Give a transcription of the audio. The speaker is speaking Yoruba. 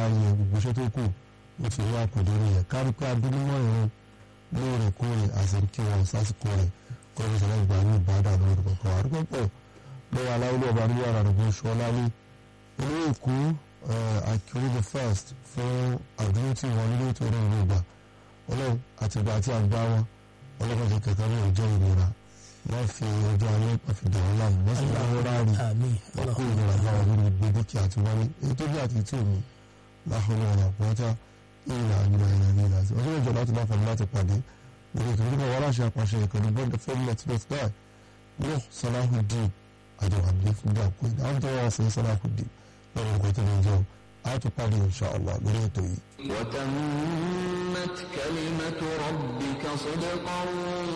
yẹ gbogbo iṣẹ́ tó kù ó ti wá kò lórí yẹ kárí pé adúlúmọ̀ ìrún lóòrèkóòrè àsìkò wọn sásìkò rẹ̀ kọ́ ló sọ̀rọ̀ ìgbà ní ìbádà lórí kọ̀ọ̀kan àdúgbò pọ̀ lọ́wọ́ aláwọ̀lú ọba ní yàrá rẹ̀ bó ṣọ́ lálé olóyè èkó akérè the first fún àdúró tí wọn nílé tó rí ìlú ìgbà ọlọ́run àtìgbà àti àgbà wọn ọlọ́run ti kẹ̀kẹ́ ní ọjọ́ ìnira wọ́n fi ọjọ́ alẹ́ wọ́n fi dàrú láàmú wọ́n sì láwọn ráàrí wọ́n kó ìnira bá wọn nínú gbogbo dúkìá àti wọlé èyí tó bí àti tí omi láhùn ọ̀rọ̀ àpọ́tá ìlà ìlà ìlà ní ìlà ọjọ́ ìjọ láti máa fọ̀mù láti pàdé lórí ètò ìdíkọ̀ wọn láṣẹ àpàṣẹ ìkànnì bond fm net dot nine ní Salahuddin àjọwàdé fún bí àpò ìdá àwọn tó wà sí Salahuddin lọ́wọ́ nǹkan tó ń jẹun àtúpàdé insha Allah lórí ètò yìí. وتمت كلمة ربك صدقا